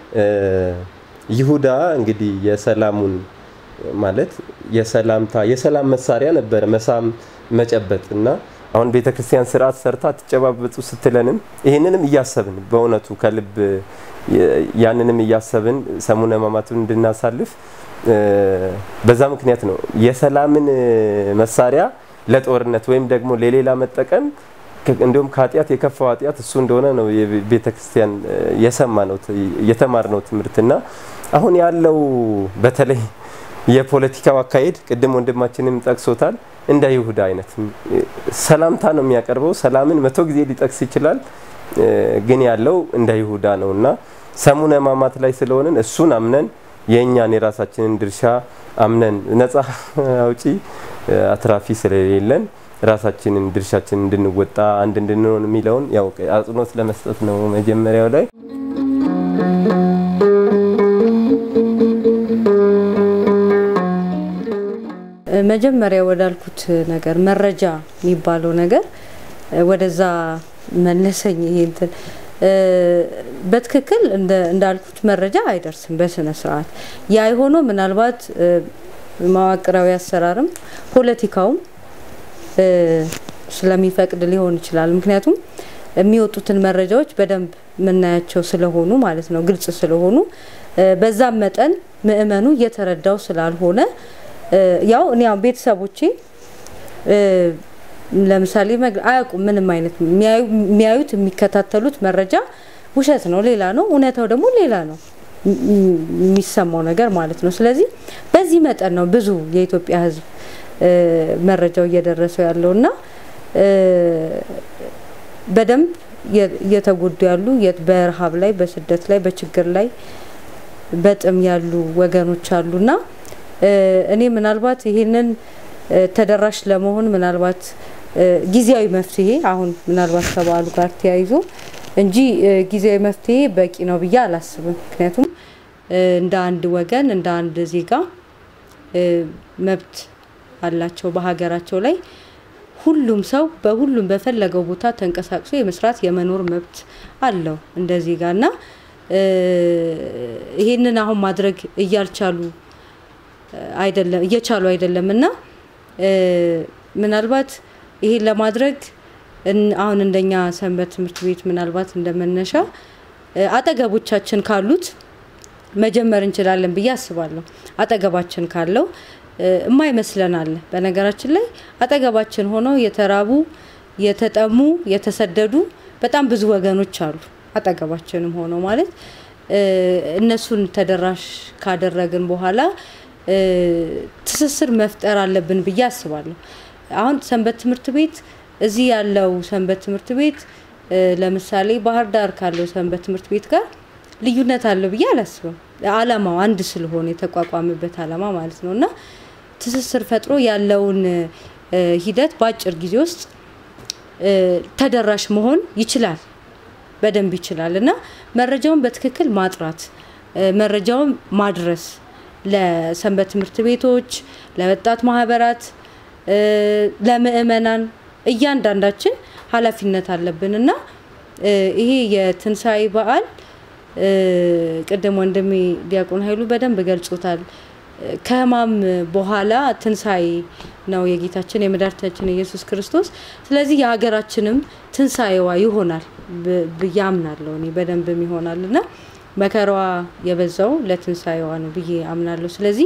ይሁዳ እንግዲህ የሰላሙን ማለት የሰላምታ የሰላም መሳሪያ ነበረ መሳም መጨበጥ እና አሁን ቤተ ክርስቲያን ስርዓት ሰርታ ትጨባበጡ ስትለንም ይህንንም እያሰብን በእውነቱ ከልብ ያንንም እያሰብን ሰሙነ ሕማማቱን እንድናሳልፍ በዛ ምክንያት ነው የሰላምን መሳሪያ ለጦርነት ወይም ደግሞ ለሌላ መጠቀም እንዲሁም ከኃጢአት የከፋው ኃጢአት እሱ እንደሆነ ነው የቤተ ክርስቲያን የሰማ ነው የተማር ነው ትምህርትና አሁን ያለው በተለይ የፖለቲካው አካሄድ ቅድም ወንድማችንም ጠቅሶታል። እንደ ይሁዳ አይነት ሰላምታ ነው የሚያቀርበው። ሰላምን መቶ ጊዜ ሊጠቅስ ይችላል፣ ግን ያለው እንደ ይሁዳ ነው እና ሰሙነ ሕማማት ላይ ስለሆንን እሱን አምነን የእኛን የራሳችንን ድርሻ አምነን ነፃ አውጪ አትራፊ ስለሌለን ራሳችንን ድርሻችንን እንድንወጣ አንድ እንድንሆን የሚለውን ያው አጽንኦት ለመስጠት ነው መጀመሪያው ላይ መጀመሪያ ወዳልኩት ነገር መረጃ የሚባለው ነገር ወደዛ መለሰኝ። ይሄ እንትን በትክክል እንዳልኩት መረጃ አይደርስም በስነ ስርዓት። ያ የሆነው ምናልባት መዋቅራዊ አሰራርም ፖለቲካውም ስለሚፈቅድ ሊሆን ይችላል። ምክንያቱም የሚወጡትን መረጃዎች በደንብ የምናያቸው ስለሆኑ ማለት ነው፣ ግልጽ ስለሆኑ በዛም መጠን ምእመኑ እየተረዳው ስላልሆነ ያው እኔ ያው ቤተሰቦቼ ለምሳሌ አያውቁም ምንም አይነት የሚያዩት የሚከታተሉት መረጃ ውሸት ነው፣ ሌላ ነው፣ እውነታው ደግሞ ሌላ ነው የሚሰማው ነገር ማለት ነው። ስለዚህ በዚህ መጠን ነው ብዙ የኢትዮጵያ ሕዝብ መረጃው እየደረሰው ያለው እና በደንብ እየተጎዱ ያሉ በረሃብ ላይ፣ በስደት ላይ፣ በችግር ላይ በጥም ያሉ ወገኖች አሉና እኔ ምናልባት ይሄንን ተደራሽ ለመሆን ምናልባት ጊዜያዊ መፍትሄ አሁን ምናልባት ከበዓሉ ጋር ተያይዞ እንጂ ጊዜያዊ መፍትሄ በቂ ነው ብዬ አላስብም። ምክንያቱም እንደ አንድ ወገን እንደ አንድ ዜጋ መብት አላቸው በሀገራቸው ላይ ሁሉም ሰው በሁሉም በፈለገው ቦታ ተንቀሳቅሶ የመስራት የመኖር መብት አለው እንደ ዜጋ እና ይሄንን አሁን ማድረግ እያልቻሉ አይደለም እየቻሉ አይደለም እና ምናልባት ይሄን ለማድረግ አሁን እንደኛ ሰንበት ትምህርት ቤት ምናልባት እንደመነሻ አጠገቦቻችን ካሉት መጀመር እንችላለን ብዬ አስባለሁ። አጠገባችን ካለው የማይመስለን አለ። በነገራችን ላይ አጠገባችን ሆነው የተራቡ፣ የተጠሙ፣ የተሰደዱ በጣም ብዙ ወገኖች አሉ። አጠገባችንም ሆነው ማለት እነሱን ተደራሽ ካደረግን በኋላ ትስስር መፍጠር አለብን ብዬ አስባለሁ። አሁን ሰንበት ትምህርት ቤት እዚህ ያለው ሰንበት ትምህርት ቤት ለምሳሌ ባህር ዳር ካለው ሰንበት ትምህርት ቤት ጋር ልዩነት አለው ብዬ አላስብም። አላማው አንድ ስለሆነ የተቋቋመበት አላማ ማለት ነው እና ትስስር ፈጥሮ ያለውን ሂደት በአጭር ጊዜ ውስጥ ተደራሽ መሆን ይችላል፣ በደንብ ይችላል እና መረጃውን በትክክል ማጥራት መረጃውን ማድረስ ለሰንበት ትምህርት ቤቶች፣ ለወጣት ማህበራት፣ ለምእመናን እያንዳንዳችን ኃላፊነት አለብን እና ይሄ የትንሣኤ በዓል ቅድም ወንድሜ ዲያቆን ኃይሉ በደንብ ገልጾታል። ከሕማም በኋላ ትንሣኤ ነው የጌታችን የመድኃኒታችን ኢየሱስ ክርስቶስ። ስለዚህ የሀገራችንም ትንሣኤዋ ይሆናል ብዬ አምናለሁ እኔ በደንብም ይሆናል እና መከራዋ የበዛው ለትንሣኤዋ ነው ብዬ አምናለሁ። ስለዚህ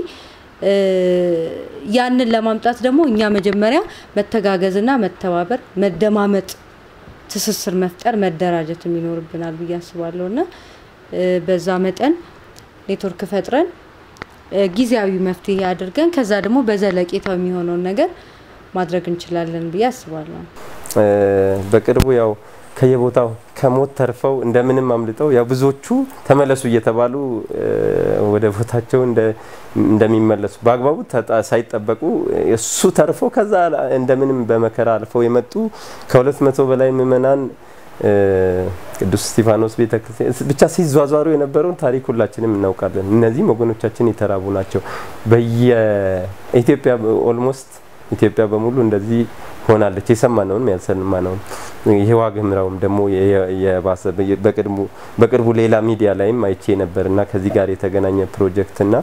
ያንን ለማምጣት ደግሞ እኛ መጀመሪያ መተጋገዝና መተባበር፣ መደማመጥ፣ ትስስር መፍጠር፣ መደራጀትም ይኖርብናል ብዬ አስባለሁ እና በዛ መጠን ኔትወርክ ፈጥረን ጊዜያዊ መፍትሄ አድርገን ከዛ ደግሞ በዘለቄታው የሚሆነውን ነገር ማድረግ እንችላለን ብዬ አስባለሁ። በቅርቡ ያው ከየቦታው ከሞት ተርፈው እንደምንም አምልጠው ያው ብዙዎቹ ተመለሱ እየተባሉ ወደ ቦታቸው እንደሚመለሱ በአግባቡ ሳይጠበቁ እሱ ተርፎ ከዛ እንደምንም በመከራ አልፈው የመጡ ከሁለት መቶ በላይ ምዕመናን ቅዱስ እስጢፋኖስ ቤተክርስቲያን ብቻ ሲዟዟሩ የነበረውን ታሪክ ሁላችንም እናውቃለን። እነዚህም ወገኖቻችን የተራቡ ናቸው። በየኢትዮጵያ ኦልሞስት ኢትዮጵያ በሙሉ እንደዚህ ሆናለች። የሰማነውንም ያልሰማነውም ይሄ ዋግ ኽምራውም ደግሞ የባሰ በቅርቡ ሌላ ሚዲያ ላይም አይቼ ነበር እና ከዚህ ጋር የተገናኘ ፕሮጀክት እና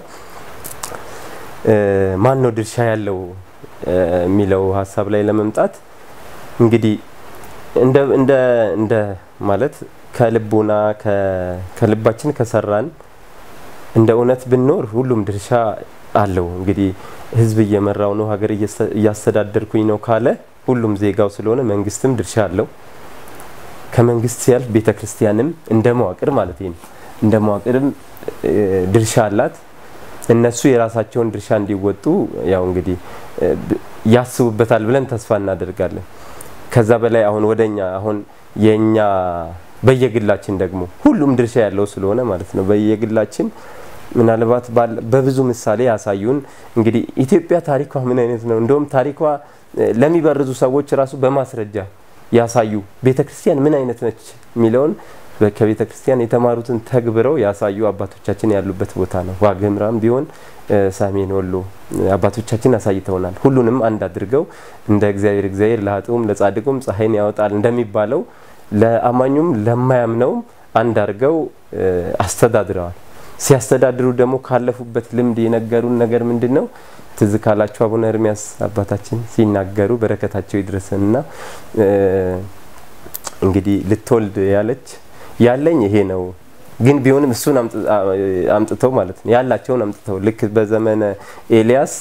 ማን ነው ድርሻ ያለው የሚለው ሀሳብ ላይ ለመምጣት እንግዲህ እንደ እንደ እንደ ማለት ከልቦና ከልባችን ከሰራን እንደ እውነት ብንኖር ሁሉም ድርሻ አለው። እንግዲህ ህዝብ እየመራው ነው፣ ሀገር እያስተዳደርኩኝ ነው ካለ ሁሉም ዜጋው ስለሆነ መንግስትም ድርሻ አለው። ከመንግስት ሲያልፍ ቤተ ክርስቲያንም እንደ መዋቅር ማለት ነው እንደ መዋቅርም ድርሻ አላት። እነሱ የራሳቸውን ድርሻ እንዲወጡ ያው እንግዲህ ያስቡበታል ብለን ተስፋ እናደርጋለን። ከዛ በላይ አሁን ወደኛ አሁን የኛ በየግላችን ደግሞ ሁሉም ድርሻ ያለው ስለሆነ ማለት ነው በየግላችን ምናልባት በብዙ ምሳሌ ያሳዩን። እንግዲህ ኢትዮጵያ ታሪኳ ምን አይነት ነው? እንደውም ታሪኳ ለሚበርዙ ሰዎች ራሱ በማስረጃ ያሳዩ ቤተ ክርስቲያን ምን አይነት ነች የሚለውን ከቤተ ክርስቲያን የተማሩትን ተግብረው ያሳዩ አባቶቻችን ያሉበት ቦታ ነው። ዋግ ኽምራም ቢሆን ሰሜን ወሎ አባቶቻችን አሳይተውናል። ሁሉንም አንድ አድርገው እንደ እግዚአብሔር እግዚአብሔር ለኃጥኡም ለጻድቁም ፀሐይን ያወጣል እንደሚባለው ለአማኙም ለማያምነውም አንድ አድርገው አስተዳድረዋል። ሲያስተዳድሩ ደግሞ ካለፉበት ልምድ የነገሩን ነገር ምንድን ነው? ትዝ ካላቸው አቡነ ኤርሚያስ አባታችን ሲናገሩ በረከታቸው ይድረሰንና እንግዲህ ልትወልድ ያለች ያለኝ ይሄ ነው ግን ቢሆንም እሱን አምጥተው ማለት ነው ያላቸውን አምጥተው ልክ በዘመነ ኤልያስ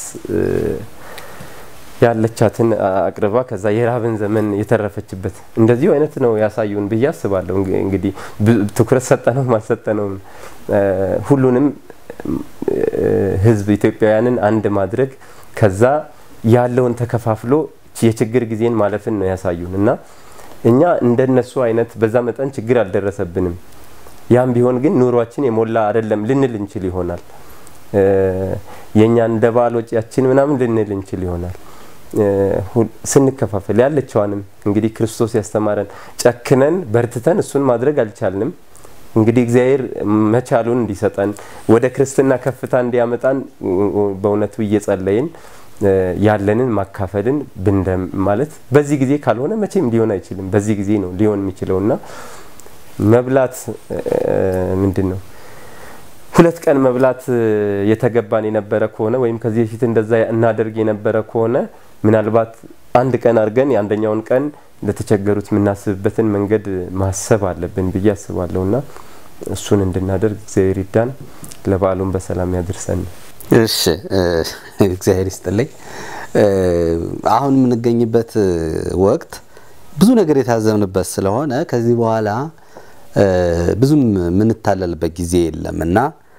ያለቻትን አቅርባ ከዛ የራብን ዘመን የተረፈችበት እንደዚሁ አይነት ነው ያሳዩን ብዬ አስባለሁ። እንግዲህ ትኩረት ሰጠነውም አልሰጠነውም ሁሉንም ሕዝብ ኢትዮጵያውያንን አንድ ማድረግ ከዛ ያለውን ተከፋፍሎ የችግር ጊዜን ማለፍን ነው ያሳዩን እና እኛ እንደነሱ አይነት በዛ መጠን ችግር አልደረሰብንም። ያም ቢሆን ግን ኑሯችን የሞላ አይደለም ልንል እንችል ይሆናል። የእኛ እንደ ባል ወጪያችን ምናምን ልንል እንችል ይሆናል። ስንከፋፈል ያለችዋንም እንግዲህ ክርስቶስ ያስተማረን ጨክነን በርትተን እሱን ማድረግ አልቻልንም። እንግዲህ እግዚአብሔር መቻሉን እንዲሰጠን ወደ ክርስትና ከፍታ እንዲያመጣን በእውነቱ እየጸለይን ያለንን ማካፈልን ብንደም ማለት በዚህ ጊዜ ካልሆነ መቼም ሊሆን አይችልም። በዚህ ጊዜ ነው ሊሆን የሚችለውና መብላት ምንድን ነው ሁለት ቀን መብላት የተገባን የነበረ ከሆነ ወይም ከዚህ በፊት እንደዛ እናደርግ የነበረ ከሆነ ምናልባት አንድ ቀን አድርገን የአንደኛውን ቀን ለተቸገሩት የምናስብበትን መንገድ ማሰብ አለብን ብዬ አስባለሁ እና እሱን እንድናደርግ እግዚአብሔር ይዳን፣ ለበዓሉን በሰላም ያድርሰን። እሺ እግዚአብሔር ይስጥልኝ። አሁን የምንገኝበት ወቅት ብዙ ነገር የታዘብንበት ስለሆነ ከዚህ በኋላ ብዙም የምንታለልበት ጊዜ የለም እና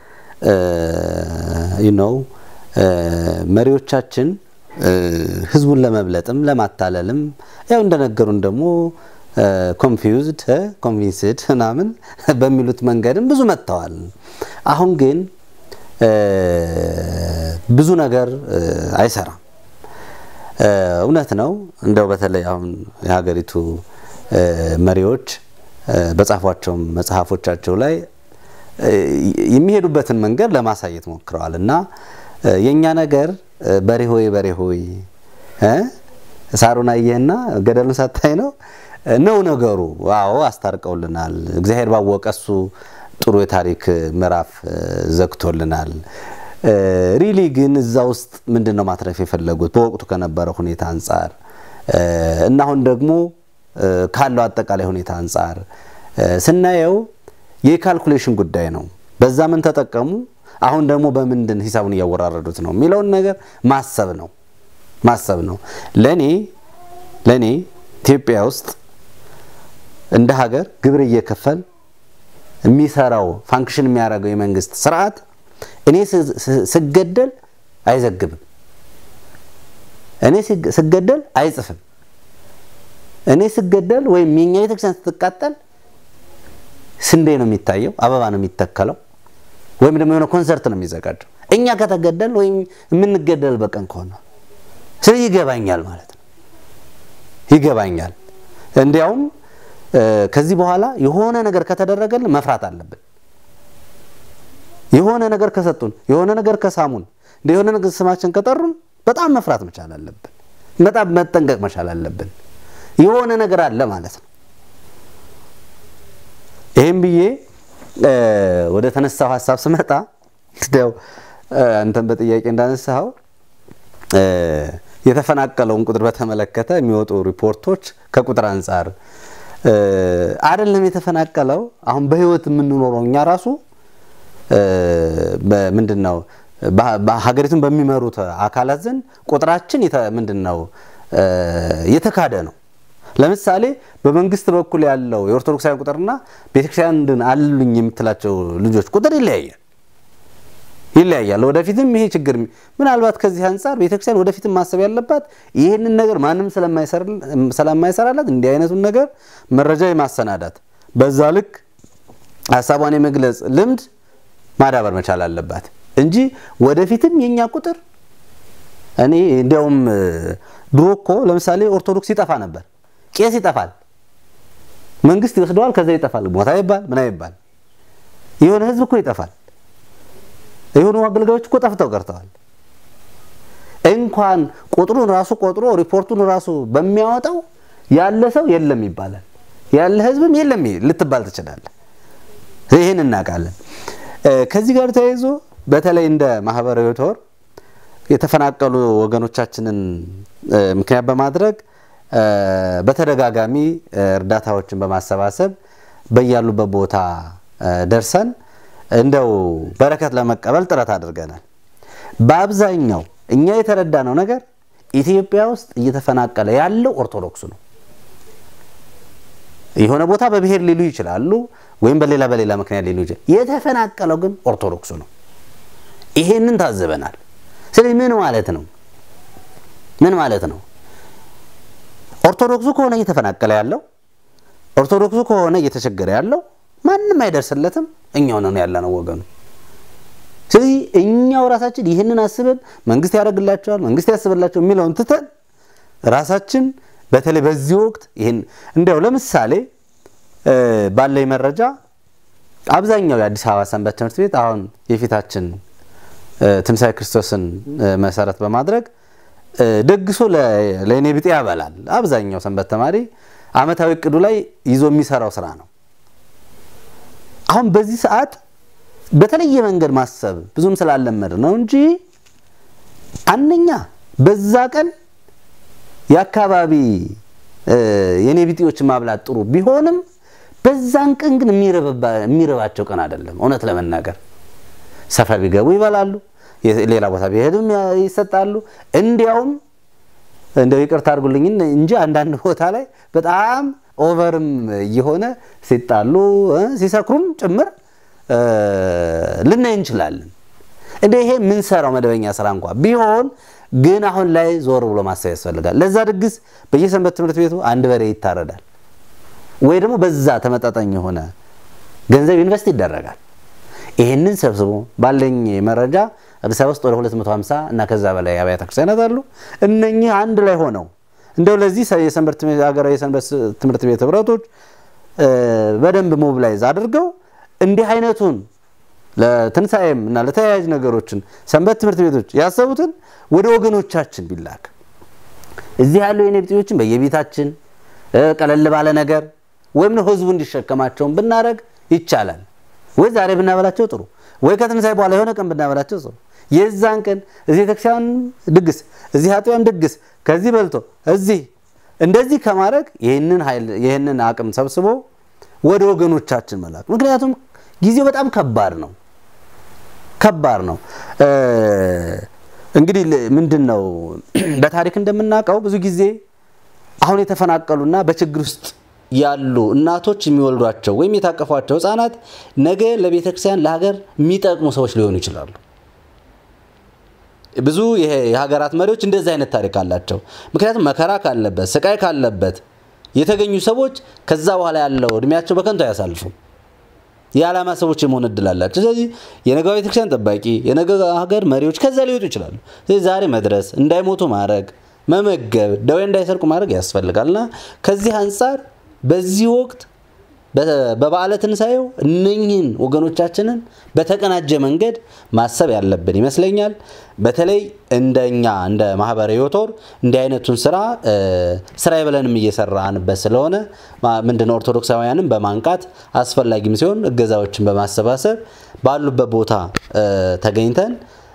ነው መሪዎቻችን ህዝቡን ለመብለጥም ለማታለልም ያው እንደነገሩን ደግሞ ኮንፊውዝድ ኮንቪንስድ ምናምን በሚሉት መንገድም ብዙ መጥተዋል። አሁን ግን ብዙ ነገር አይሰራም። እውነት ነው። እንደው በተለይ አሁን የሀገሪቱ መሪዎች በጻፏቸው መጽሐፎቻቸው ላይ የሚሄዱበትን መንገድ ለማሳየት ሞክረዋል እና የእኛ ነገር በሬ ሆይ በሬ ሆይ ሳሩን አየህና ገደሉን ሳታይ ነው ነው ነገሩ። አዎ አስታርቀውልናል። እግዚአብሔር ባወቀ እሱ ጥሩ የታሪክ ምዕራፍ ዘግቶልናል። ሪሊ ግን እዛ ውስጥ ምንድን ነው ማትረፍ የፈለጉት በወቅቱ ከነበረ ሁኔታ አንጻር እና አሁን ደግሞ ካለው አጠቃላይ ሁኔታ አንጻር ስናየው የካልኩሌሽን ጉዳይ ነው። በዛ ምን ተጠቀሙ፣ አሁን ደግሞ በምንድን ሂሳቡን እያወራረዱት ነው የሚለውን ነገር ማሰብ ነው ማሰብ ነው። ለኔ ለኔ ኢትዮጵያ ውስጥ እንደ ሀገር ግብር እየከፈል የሚሰራው ፋንክሽን የሚያደርገው የመንግስት ስርዓት እኔ ስገደል አይዘግብም፣ እኔ ስገደል አይጽፍም፣ እኔ ስገደል ወይም የኛ ቤተክርስቲያን ስትቃጠል ስንዴ ነው የሚታየው፣ አበባ ነው የሚተከለው፣ ወይም ደግሞ የሆነ ኮንሰርት ነው የሚዘጋጀው። እኛ ከተገደል ወይም የምንገደል በቀን ከሆነ ስለዚህ ይገባኛል ማለት ነው። ይገባኛል። እንዲያውም ከዚህ በኋላ የሆነ ነገር ከተደረገልን መፍራት አለብን። የሆነ ነገር ከሰጡን፣ የሆነ ነገር ከሳሙን፣ እንደ የሆነ ነገር ስማችን ከጠሩን በጣም መፍራት መቻል አለብን። በጣም መጠንቀቅ መቻል አለብን። የሆነ ነገር አለ ማለት ነው። ይህም ብዬ ወደ ተነሳው ሀሳብ ስመጣ እንግዲያው አንተን በጥያቄ እንዳነሳኸው የተፈናቀለውን ቁጥር በተመለከተ የሚወጡ ሪፖርቶች ከቁጥር አንጻር አይደለም የተፈናቀለው አሁን በህይወት የምንኖረው እኛ ራሱ ምንድን ነው ሀገሪቱን በሚመሩት አካላት ዘንድ ቁጥራችን ምንድን ነው የተካደ ነው። ለምሳሌ በመንግስት በኩል ያለው የኦርቶዶክሳውያን ቁጥርና ቤተክርስቲያን አሉኝ የምትላቸው ልጆች ቁጥር ይለያያል ይለያያል። ወደፊትም ይሄ ችግር ምናልባት ከዚህ አንጻር ቤተክርስቲያን ወደፊትም ማሰብ ያለባት ይህንን ነገር ማንም ስለማይሰራላት እንዲህ አይነቱን ነገር መረጃ የማሰናዳት በዛ ልክ ሀሳቧን የመግለጽ ልምድ ማዳበር መቻል አለባት እንጂ ወደፊትም የኛ ቁጥር እኔ እንዲያውም ድሮ እኮ ለምሳሌ ኦርቶዶክስ ይጠፋ ነበር። ቄስ ይጠፋል፣ መንግስት ይወስደዋል፣ ከዛ ይጠፋል። ሞታ ይባል ምን ይባል የሆነ ህዝብ እኮ ይጠፋል። የሆኑ አገልጋዮች እኮ ጠፍተው ቀርተዋል። እንኳን ቁጥሩን ራሱ ቆጥሮ ሪፖርቱን ራሱ በሚያወጣው ያለ ሰው የለም ይባላል። ያለ ህዝብም የለም ልትባል ትችላለህ። ይህን እናውቃለን። ከዚህ ጋር ተያይዞ በተለይ እንደ ማህበራዊ ቶር የተፈናቀሉ ወገኖቻችንን ምክንያት በማድረግ በተደጋጋሚ እርዳታዎችን በማሰባሰብ በያሉበት ቦታ ደርሰን እንደው በረከት ለመቀበል ጥረት አድርገናል። በአብዛኛው እኛ የተረዳነው ነገር ኢትዮጵያ ውስጥ እየተፈናቀለ ያለው ኦርቶዶክሱ ነው። የሆነ ቦታ በብሔር ሊሉ ይችላሉ፣ ወይም በሌላ በሌላ ምክንያት ሊሉ ይችላል። የተፈናቀለው ግን ኦርቶዶክሱ ነው። ይሄንን ታዝበናል። ስለዚህ ምን ማለት ነው? ምን ማለት ነው? ኦርቶዶክሱ ከሆነ እየተፈናቀለ ያለው ኦርቶዶክሱ ከሆነ እየተቸገረ ያለው ማንም አይደርስለትም። እኛው ነን ያለነው ወገኑ። ስለዚህ እኛው ራሳችን ይህንን አስበን መንግስት ያደርግላቸዋል፣ መንግስት ያስብላቸው የሚለውን ትተን ራሳችን በተለይ በዚህ ወቅት ይህን እንዲያው ለምሳሌ ባለኝ መረጃ አብዛኛው የአዲስ አበባ ሰንበት ትምህርት ቤት አሁን የፊታችን ትንሣኤ ክርስቶስን መሰረት በማድረግ ደግሶ ለእኔ ብጤ ያበላል። አብዛኛው ሰንበት ተማሪ አመታዊ እቅዱ ላይ ይዞ የሚሰራው ስራ ነው። አሁን በዚህ ሰዓት በተለየ መንገድ ማሰብ ብዙም ስላለመድ ነው እንጂ አንደኛ በዛ ቀን የአካባቢ የኔ ቢጤዎችን ማብላት ጥሩ ቢሆንም በዛን ቀን ግን የሚርባቸው ቀን አይደለም። እውነት ለመናገር ሰፈር ቢገቡ ይበላሉ፣ ሌላ ቦታ ቢሄዱም ይሰጣሉ። እንዲያውም እንደው ይቅርታ አድርጉልኝ እንጂ አንዳንድ ቦታ ላይ በጣም ኦቨርም እየሆነ ሲጣሉ ሲሰክሩም ጭምር ልናይ እንችላለን። እንደ ይሄ የምንሰራው መደበኛ ስራ እንኳ ቢሆን ግን አሁን ላይ ዞር ብሎ ማሰብ ያስፈልጋል። ለዛ ድግስ በየሰንበት ትምህርት ቤቱ አንድ በሬ ይታረዳል፣ ወይ ደግሞ በዛ ተመጣጣኝ የሆነ ገንዘብ ኢንቨስት ይደረጋል። ይህንን ሰብስቦ ባለኝ መረጃ አዲስ አበባ ውስጥ ወደ 250 እና ከዛ በላይ አብያተ ክርስቲያናት አሉ። እነኚህ አንድ ላይ ሆነው እንደው ለዚህ ሀገራዊ የሰንበት ትምህርት ቤት ህብረቶች በደንብ ሞብላይዝ አድርገው እንዲህ አይነቱን ለትንሣኤም እና ለተያያዥ ነገሮችን ሰንበት ትምህርት ቤቶች ያሰቡትን ወደ ወገኖቻችን ቢላክ እዚህ ያሉ የኔ ቢጤዎችን በየቤታችን ቀለል ባለ ነገር ወይም ነው ህዝቡ እንዲሸከማቸውን ብናደረግ ይቻላል። ወይ ዛሬ ብናበላቸው ጥሩ፣ ወይ ከትንሣኤ በኋላ የሆነ ቀን ብናበላቸው ጥሩ። የዛን ቀን እዚህ ቤተክርስቲያን ድግስ፣ እዚህ አጥቢያም ድግስ፣ ከዚህ በልቶ እዚህ እንደዚህ ከማድረግ ይህንን ኃይል ይህንን አቅም ሰብስቦ ወደ ወገኖቻችን መላክ። ምክንያቱም ጊዜው በጣም ከባድ ነው ከባድ ነው። እንግዲህ ምንድን ነው በታሪክ እንደምናውቀው ብዙ ጊዜ አሁን የተፈናቀሉና በችግር ውስጥ ያሉ እናቶች የሚወልዷቸው ወይም የታቀፏቸው ህፃናት ነገ ለቤተ ክርስቲያን ለሀገር የሚጠቅሙ ሰዎች ሊሆኑ ይችላሉ። ብዙ የሀገራት መሪዎች እንደዚህ አይነት ታሪክ አላቸው። ምክንያቱም መከራ ካለበት ስቃይ ካለበት የተገኙ ሰዎች ከዛ በኋላ ያለው እድሜያቸው በከንቱ አያሳልፉም። የዓላማ ሰዎች የመሆን እድል አላቸው። ስለዚህ የነገ ቤተክርስቲያን ጠባቂ፣ የነገ ሀገር መሪዎች ከዛ ሊወጡ ይችላሉ። ስለዚህ ዛሬ መድረስ፣ እንዳይሞቱ ማድረግ፣ መመገብ፣ ደዌ እንዳይሰርቁ ማድረግ ያስፈልጋል እና ከዚህ አንጻር በዚህ ወቅት በበዓለ ትንሣኤው እነኝህን ወገኖቻችንን በተቀናጀ መንገድ ማሰብ ያለብን ይመስለኛል። በተለይ እንደኛ እንደ ማህበረ ዮቶር እንዲህ አይነቱን ስራ ስራዬ ብለንም እየሰራንበት ስለሆነ ምንድነው ኦርቶዶክሳውያንን በማንቃት አስፈላጊም ሲሆን እገዛዎችን በማሰባሰብ ባሉበት ቦታ ተገኝተን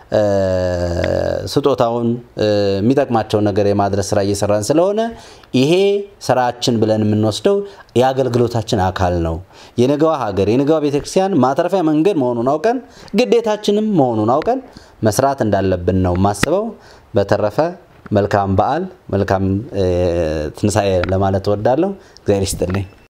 ስጦታውን የሚጠቅማቸውን ነገር የማድረስ ስራ እየሰራን ስለሆነ ይሄ ስራችን ብለን የምንወስደው የአገልግሎታችን አካል ነው። የነገዋ ሀገር የነገዋ ቤተክርስቲያን ማትረፊያ መንገድ መሆኑን አውቀን ግዴታችንም መሆኑን አውቀን መስራት እንዳለብን ነው የማስበው። በተረፈ መልካም በዓል መልካም ትንሣኤ ለማለት እወዳለሁ። እግዚአብሔር ይስጥልኝ።